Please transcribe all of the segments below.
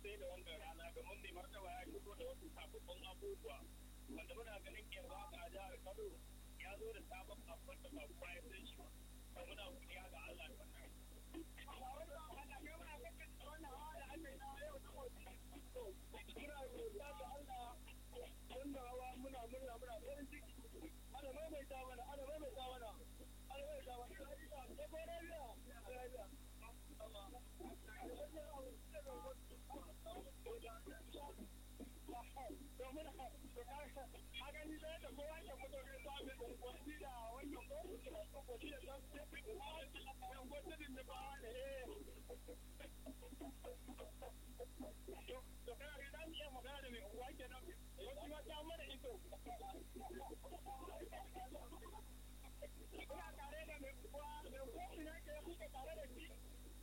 sai da wannan rana domin mai martaba ya shigo da wasu sababbin abubuwa wanda muna ganin yanzu haka a jihar Kano ya zo da sabon abin da ba kuma ya san shi ba to muna godiya ga Allah da wannan Muna hawa muna murna muna farin ciki. Ana maimaita mana, ana maimaita mana. Ana maimaita mana. Ko ko rabiya? Rabiya. domin haka ni da kowa ke fito ne ta mai unguwanni da wannan ko unguwanni da ta fi unguwanni da ba ne to kana ga dan iya magana da mai unguwa kenan wasu ma ta mana ido Ina tare da mai unguwa, mai unguwa ina ke kuke tare da shi.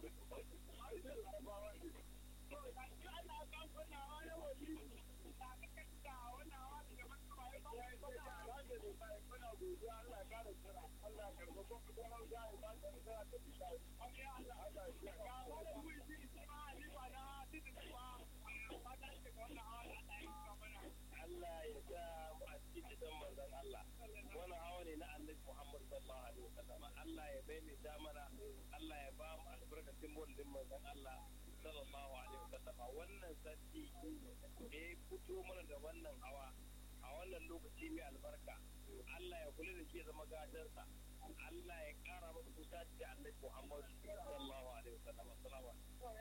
Allah ya sa mu a cikin gidan manzon Allah. Wani hawa ne na Annabi Muhammad sallallahu alaihi wasallam. Allah ya maimaita mana, Allah ya ba mu albarkacin mulkin manzon Allah sallallahu alaihi wasallam. Wannan sarki da ya fito mana da wannan hawa a wannan lokaci mai albarka. Allah ya kula da shi ya zama gadarsa. Allah ya kara masa kusa da Annabi Muhammad sallallahu alaihi wasallam. Assalamu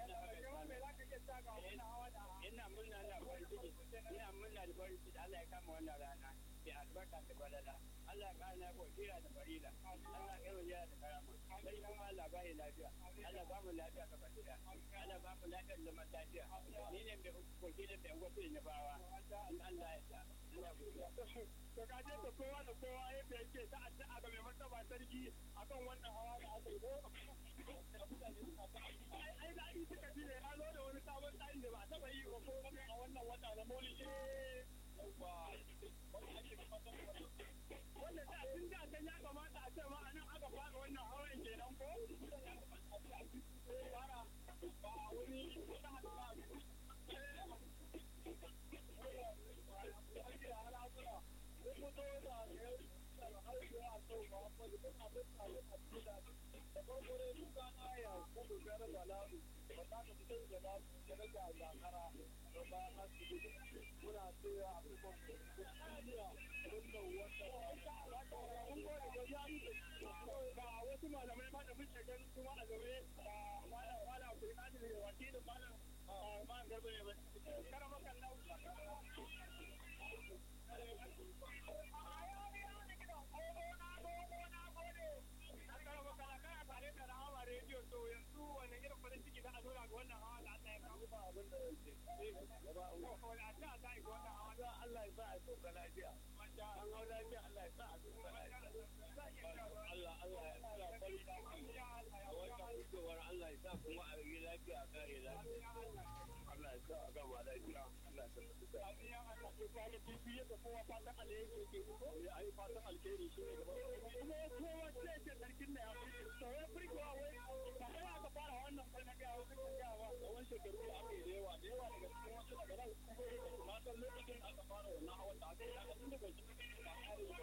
ina murna da farin ciki ina murna da farin ciki Allah ya kama wannan rana mai albarka da balala Allah ya kara ko kira da farila Allah ya kara da karama sai kuma Allah ba ya lafiya Allah ba mu lafiya ka fadila Allah ba mu lafiya da zaman lafiya ni ne mai koke da mai wasu ne bawa Allah ya sa ina godiya to ka je da kowa da kowa yadda yake ta addu'a ga mai martaba sarki akan wannan hawa da aka yi ko ai ai da ai suka ji ne ya zo da wani sabon tsari da ba a taba yi ba ko a wannan wata na maulidi wanda da tun da can ya kamata a ce ma a nan aka fara wannan hawan kenan ko fara ba wani wata hadu ba wasu malamai ma da muke ganin kuma a zaune da malam malam Abdulkadir da wakilin malam malam Garba ne ba karama kan rediyo to yanzu wani irin farin ciki za a zo ga wannan hawa da Allah ya kawo ba abin da yake wani a ta za a yi wannan hawa da Allah ya sa a sauka lafiya an hau lafiya Allah ya sa a sauka lafiya Allah Allah ya sa farin ciki a wannan fitowar Allah ya sa kuma a yi lafiya a kare lafiya Allah ya sa a gama lafiya Allah ya sa su da kwana biyu da kowa fatan alheri yake ko ya ai fatan alheri shi ne gaba kuma kowa sai ce sarkin da ya fi sauran firgowa wai ba kai aka fara wannan kai na ga wasu kan gawa da wani shekaru da aka yi da yawa da yawa daga cikin wasu daga nan na san lokacin aka fara wannan hawan da aka yi aka tun daga cikin ba kare ba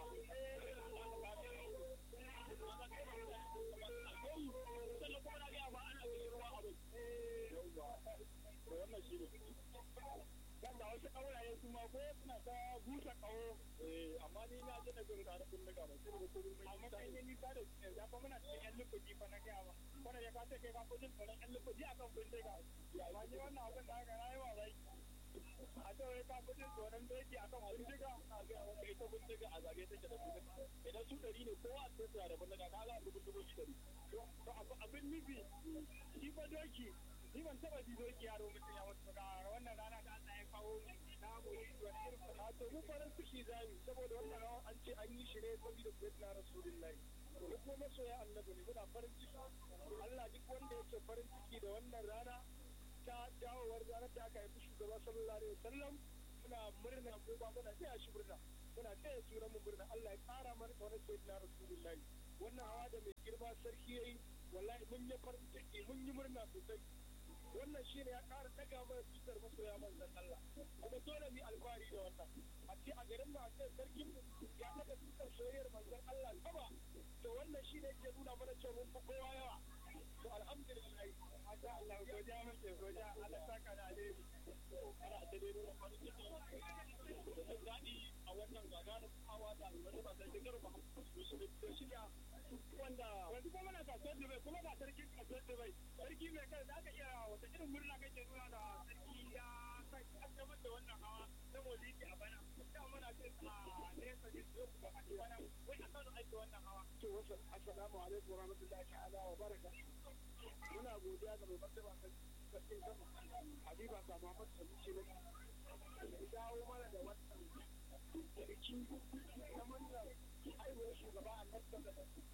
sannan kuma na gaya ba ana cikin ruwa abin wannan shi ne kan da wasu ƙauraye su ma ko suna ta busa ƙaho amma ni na ji na jin ƙara kun daga ba sai ko mun amma kai ne ni ba da shi ya fa muna cikin yan lukuji fa na gaya ba wanda ya kace kai ka fi jin tsoron yan lukuji akan kun daga amma ni wannan abin da aka rayuwa rai a ce wai ka fi jin tsoron doki akan kun daga na ga wanda ita kun daga a zage take da kun idan su ɗari ne kowa a cikin suna da kun daga ka ga dubun dubun shi ɗari to abin nufi shi fa doki ni ban taba ji doki yaro mutum ya mutu ga wannan rana da Allah ya kawo na mu yi wani irin fata to mu farin ciki zamu saboda wannan rawa an ce an yi shi ne saboda sayyidina rasulullahi to mu kuma masoya annabi ne muna farin ciki Allah duk wanda yake farin ciki da wannan rana ta dawowar ranar da aka haifi shugaba sallallahu alaihi wasallam muna murna ko ba muna taya shi murna muna taya sunan mu murna Allah ya kara mana kaunar sayyidina rasulullahi wannan hawa da mai girma sarki yayi wallahi mun yi farin ciki mun yi murna sosai wannan shine ya ƙara daga mana tutar masoya manzon Allah kuma dole mu alfahari da wannan a ce a garin mu a ce sarkin mu ya daga tutar soyayyar manzon Allah sama to wannan shine ke nuna mana cewa mun fi kowa yawa to alhamdulillah masha Allah godiya muke godiya Allah saka da alheri ana ta dai nuna farin ciki da jin daɗi a wannan gagarin hawa da wani ba sai shigar ba su da shiga wanda wanda kuma na kasuwar Dubai kuma ga sarkin kasuwar Dubai sarki mai kai da aka iya wata irin murna kake nuna da sarki ya kaddamar da wannan hawa na molidi a bana da muna ce a nesa ne su kuma a bana wai a kano aiki wannan hawa to wasu assalamu alaikum wa rahmatullahi ta'ala wa baraka muna godiya ga mai martaba sarkin sama habiba sa muhammad sanusi ne ya dawo mana da wannan biki na murnar haihuwar shugaba a nan da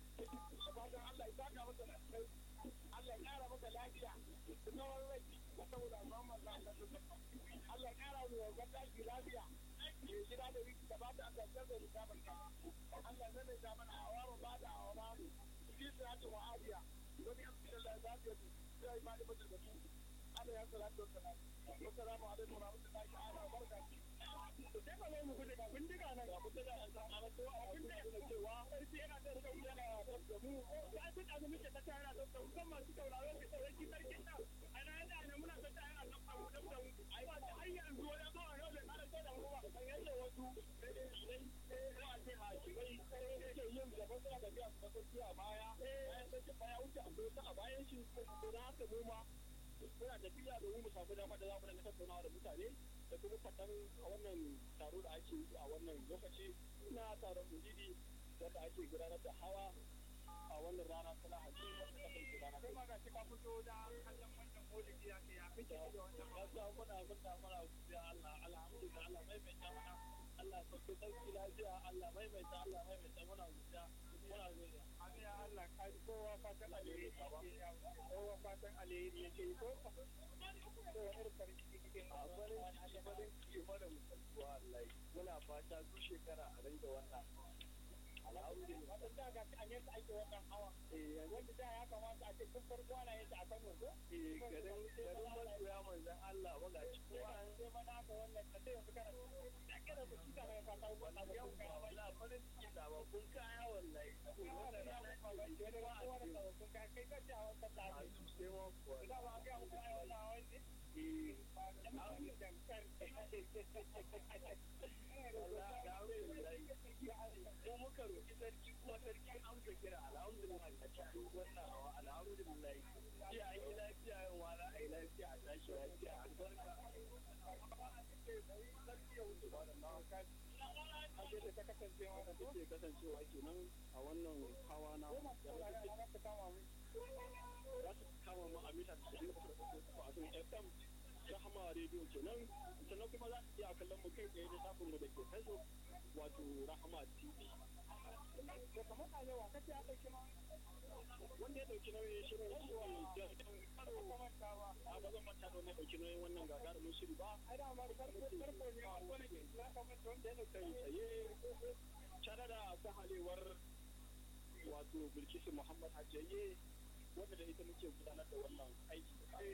fatan Allah ya saka masa da kai Allah ya kara masa lafiya da tsawon rai saboda Muhammad Allah Allah ya kara mu wa gaddaki lafiya ya gida da wiki da bata Allah ya da rika barka Allah ya zai da mana awara ba da awara fi salatu wa afiya wani Abdullahi zafiya sai ma da mutum da su Allah ya salatu wa salam assalamu alaikum wa rahmatullahi ta'ala wa barakatuh sai ka zo mu guje ga bindiga nan ga bindiga an san ana to a kun da cewa sarki yana da rika yana da mu ya san da muke ta tara da su kan masu tauraro ke sarki sarki na ana yana da muna ta tara da mu da mu ai ba har yanzu wani ba a yau da kare ta da mu ba kan yadda wasu sai ba a ce hakimai ke yin gaba suna da biya su sarki a baya bayan sarki baya wuce akwai wata a bayan shi ko da haka mu ma muna tafiya domin mu samu dama da za mu dinga tattaunawa da mutane da kuma fatan a wannan taro da ake yi a wannan lokaci na taron mujidi wanda ake gudanar da hawa a wannan rana ta lahadi wanda ta kai rana kai ma ga shi ka fito da kallon wannan maulidi ya ke ya kake da wannan gaskiya muna muna muna godiya Allah alhamdulillah Allah maimaita mana Allah sauke sarki lafiya Allah maimaita Allah maimaita muna godiya muna godiya amin ya Allah kai kowa fatan alheri kowa fatan alheri yake ko ko irin farin ciki kike a farin farin ciki fara mutuwa Allah muna fata su shekara a ringa wannan alhamdulillah wannan da ga an yasa ake wannan hawa eh wanda da ya kamata a ce kun farko ana yin a kan wato eh garin garin masoya manzon Allah wanda ci kuma an sai mana ka wannan ka sai yanzu kana da kada ku cika mai fata wannan yau ka wallahi farin ciki da ba kun kaya wallahi saboda wannan rana ba ba ke da wannan da kun kai kai ka ci a wannan da ne sai wa ko da ba ga mu kai wannan wani eh ba da mu da kan ko muka roki sarki kuma sarki amsa kira alhamdulillah a cikin wannan hawa alhamdulillah jiya an yi lafiya yin wala a yi lafiya a tashi lafiya a barka Ake da ta kasancewa da take kasancewa kenan a wannan hawa na za su kama mu a mita da a FM rahama rediyo kenan sannan kuma za su iya kallon mu kai tsaye da shafin mu da ke facebook wato rahama tv da kamar a yawa kace ya dauki ma wanda ya dauki nauyin shirin shi ne karo a ba zan manta da wanda ya dauki nauyin wannan gagarumin shiri ba ai da ma farko farko ne a wani ke ya kamata wanda ya dauki tsaye tare da sahalewar wato bilkisu muhammad hajjaye wanda da ita muke gudanar da wannan aiki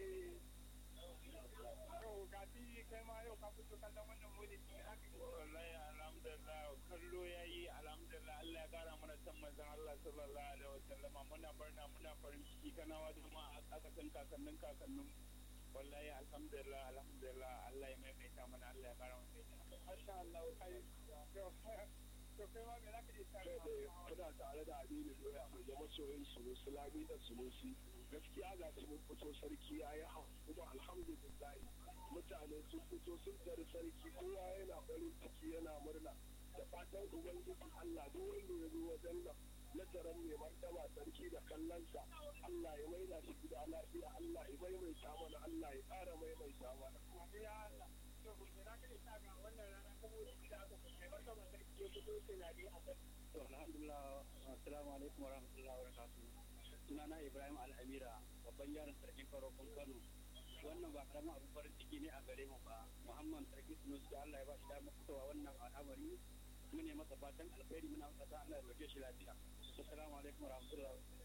yau ga fi kai ma yau ka fito kallon wannan maulidi ne aka yi wallahi alhamdulillah kallo yayi alhamdulillah Allah ya kara mana san manzon Allah sallallahu alaihi wasallam muna barna muna farin ciki kana wa jama'a a kasan kakannin kakannin wallahi alhamdulillah alhamdulillah Allah ya maimaita mana Allah ya kara mana masha Allah kai to kai ma me zaka iya tare kuna tare da Aminu Doya mai zama soyayyen Sunusi Lami da Sunusi gaskiya ga su mun fito sarki ya yi kuma alhamdulillah mutane sun fito sun tare sarki kowa yana farin ciki yana murna da fatan ubangiji Allah duk wanda ya zo wajen nan na taron mai martaba sarki da kallonsa Allah ya maida shi gida lafiya Allah ya maimaita mana Allah ya ƙara maimaita mana. Ya Allah. To, na kai ta ga wannan rana saboda da aka kai martaba sarki ya fito tunani a kai. To, alhamdulillah, assalamu alaikum wa rahmatullahi wa barakatuh. Sunana Ibrahim Al'amira, babban yaron sarkin farokon Kano. Wannan ba karamin abin farin ciki ne a gare mu ba. Muhammad Sarki Sunusi da Allah ya ba shi damar fitowa wannan al'amari. Mune masa fatan alkhairi muna masa Allah ya roke shi lafiya. Assalamu alaikum wa rahmatullahi wa barakatuh.